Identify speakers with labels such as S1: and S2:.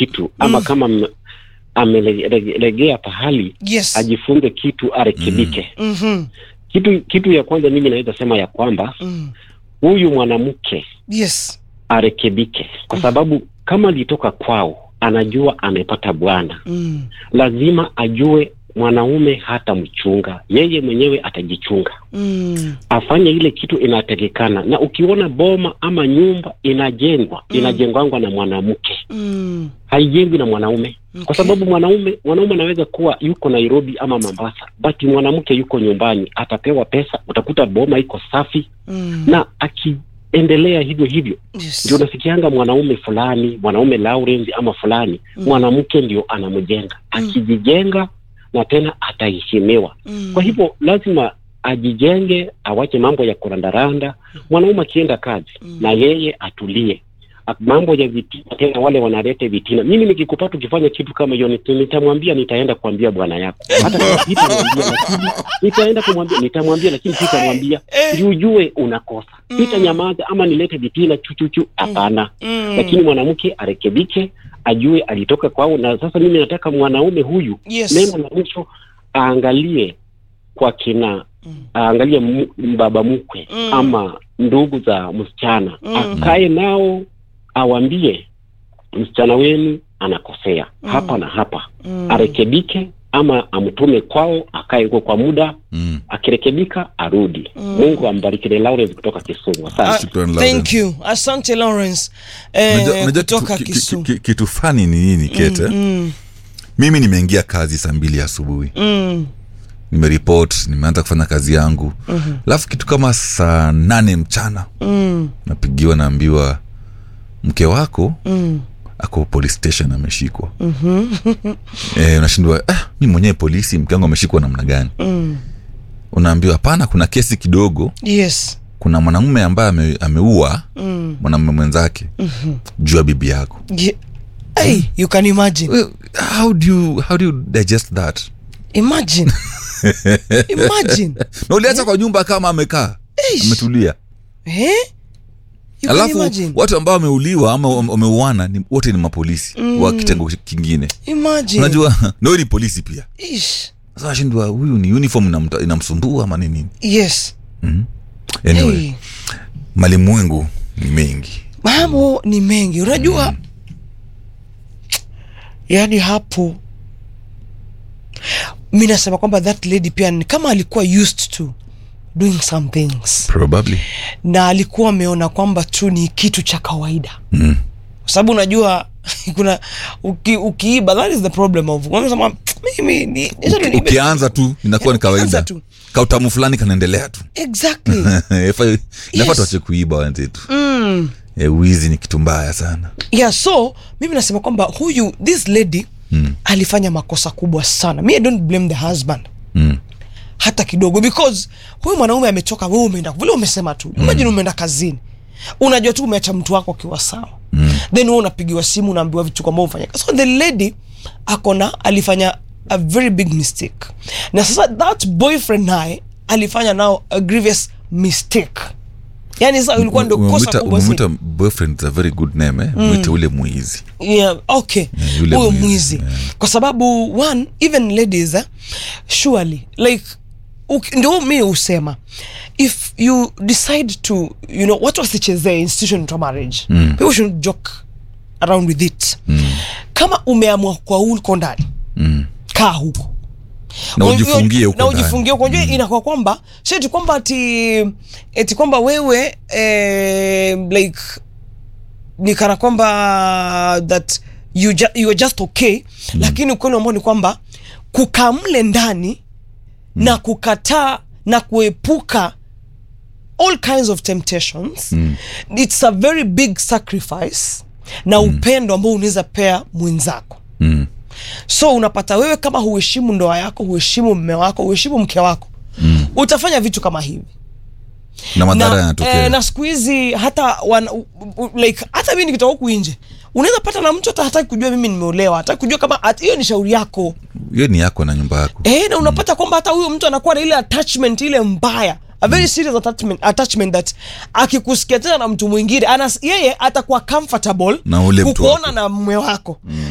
S1: kitu ama kama m- amelegea pahali
S2: yes
S1: ajifunze kitu arekebike
S2: Mhm.
S1: kitu kitu ya kwanza mimi naweza sema ya kwamba
S2: Mm.
S1: huyu mwanamke
S2: yes
S1: arekebike kwa sababu kama alitoka kwao anajua amepata bwana
S2: Mm.
S1: lazima ajue mwanaume hata mchunga yeye mwenyewe atajichunga
S2: Mm.
S1: afanye ile kitu inatakikana na ukiona boma ama nyumba inajengwa
S2: Mm.
S1: inajengwangwa na mwanamke
S2: Mm.
S1: haijengwi na mwanaume kwa
S2: Okay.
S1: sababu mwanaume mwanaume anaweza kuwa yuko nairobi ama mombasa but mwanamke yuko nyumbani atapewa pesa utakuta boma iko safi
S2: Mm.
S1: na akiendelea hivyo hivyo
S2: yes.
S1: ndio nasikianga mwanaume fulani mwanaume Lawrence ama fulani
S2: Mm.
S1: mwanamke ndio anamjenga akijijenga na tena ataheshimiwa
S2: Mm.
S1: kwa hivyo lazima ajijenge awache mambo ya kurandaranda mwanaume akienda kazi
S2: Mm.
S1: na yeye atulie A- mambo ya vitina tena wale wanalete vitina mimi nikikupata ukifanya kitu kama hiyo nit- nitamwambia nitaenda kuambia bwana yako hata kama sitamwambia lakini nitaenda kumwambia nitamwambia lakini sitamwambia
S2: Eh.
S1: ndio ujue unakosa
S2: Mm.
S1: sitanyamaza ama nilete vitina chuchuchu hapana
S2: Mm.
S1: lakini mwanamke arekebike ajue alitoka kwao na sasa mimi nataka mwanaume huyu
S2: yes.
S1: neno la mwisho aangalie kwa kina
S2: Mm.
S1: aangalie mu- baba mkwe
S2: Mm.
S1: ama ndugu za msichana
S2: Mm.
S1: akae nao awambie msichana wenu anakosea
S2: Mm.
S1: hapa na hapa
S2: Mm.
S1: arekebike ama amtume kwao akae huko kwa muda
S3: Mm.
S1: akirekebika arudi
S2: Mm.
S1: mungu ambariki The Lawrence kutoka kisumu
S2: Ah,
S1: asante
S3: Shukran,
S2: thank
S3: Lawrence.
S2: you asante lawrence eh,
S3: Unajua- unajua
S2: kutoka
S3: kitu- ki-
S2: Kisumu.
S3: ki- ki- kitu fani ni nini kete
S2: Mm,
S3: mimi nimeingia kazi saa mbili asubuhi
S2: mm,
S3: nimeripot nimeanza kufanya kazi yangu
S2: mhm,
S3: alafu kitu kama saa nane mchana
S2: mm,
S3: napigiwa naambiwa mke wako
S2: mm,
S3: ako police station ameshikwa
S2: mhm,
S3: e, unashindwa ah, mi mwenyewe polisi mke wangu ameshikwa namna gani
S2: mm.
S3: unaambiwa hapana kuna kesi kidogo
S2: yes
S3: kuna mwanamume ambaye ame, ameua
S2: mm,
S3: mwanamume mwenzake
S2: mhm.
S3: juu ya bibi yako
S2: Ye- hey, you can imagine
S3: well, how do you, how do you digest that
S2: imagine imagine
S3: na uliacha kwa nyumba kama amekaa
S2: Eish.
S3: ametulia
S2: eh? you can
S3: alafu
S2: imagine
S3: watu ambao wameuliwa ama wame- wameuana ni, wote ni mapolisi mm. wa kitengo kingine
S2: imagine
S3: unajua nawe ni polisi pia
S2: Ish.
S3: sasa nashindwa huyu ni uniform inamta- inamsumbua ama ni nini
S2: yes
S3: anyway
S2: hey.
S3: malimwengu ni mengi
S2: mambo ni mengi unajua mm. yaani hapo mi nasema kwamba that lady pia ni kama alikuwa used to doing some things
S3: probably
S2: na alikuwa ameona kwamba tu ni kitu cha kawaida
S3: mm.
S2: kwa sababu unajua kuna uki, ukiiba that is the problem of unasema mimi ni acha tu niibe."
S3: ukianza tu inakuwa ni
S2: Ukianza
S3: kawaida
S2: tu.
S3: kautamu fulani kanaendelea tu
S2: exactly
S3: Inafaa- inafaa
S2: Yes.
S3: tuache kuiba wenzetu
S2: mm.
S3: e, wizi ni kitu mbaya sana
S2: yeah so mimi nasema kwamba huyu this lady
S3: mm.
S2: alifanya makosa kubwa sana mi i don't blame the husband
S3: Mm.
S2: hata kidogo because huyu mwanaume ametoka wewe umeenda vile umesema tu imagine umeenda kazini unajua tu umeacha mtu wako akiwa sawa mm. then wewe unapigiwa simu unaambiwa vitu kwamba ufanya so the lady akona alifanya a very big mistake na sasa that boyfriend naye alifanya nao a grievous mistake yani sasa ilikuwa ndio kosa
S3: Umemwita-
S2: kubwa zaidi.
S3: umemwita boyfriend is a very good name eh? mwite ule mwizi
S2: yeah, okay
S3: Yeah, yule
S2: huyo
S3: mwizi,
S2: mwizi
S3: yeah.
S2: kwa sababu one even ladies eh, surely like uk- ndio mi husema if you decide to you know watu wasichezee institution to marriage mm. people should joke around with it mm. kama umeamua kwa uko ndani
S3: mm.
S2: kaa huko
S3: na
S2: Unajua-
S3: ujifungie huko
S2: na
S3: ndani.
S2: ujifungie huko unajua inakuwa kwamba si eti kwamba ati eti kwamba wewe eh, like ni kana kwamba that you, ju you are just okay mm. lakini ukweli ambao ni kwamba kukaa mle ndani mm. na kukataa na kuepuka all kinds of temptations mm. it's a very big sacrifice na mm. upendo ambao unaweza pea mwenzako
S3: mm.
S2: so unapata wewe kama huheshimu ndoa yako huheshimu mme wako huheshimu mke wako mm. utafanya vitu kama hivi
S3: na madhara
S2: na,
S3: yanatokea
S2: eh, na siku hizi hata wana, u, u, like hata mi nikitoka huku nje unaweza pata na mtu hata hataki kujua mimi nimeolewa hataki kujua kama hat- hiyo ni shauri yako
S3: hiyo ni yako na nyumba yako
S2: eh, na unapata kwamba hata huyo mtu anakuwa na ile attachment ile mbaya a very serious attachment, attachment that akikusikia tena na mtu mwingine anas, yeye atakuwa comfortable
S3: Na ule mtu
S2: kukuona
S3: wako.
S2: na mume wako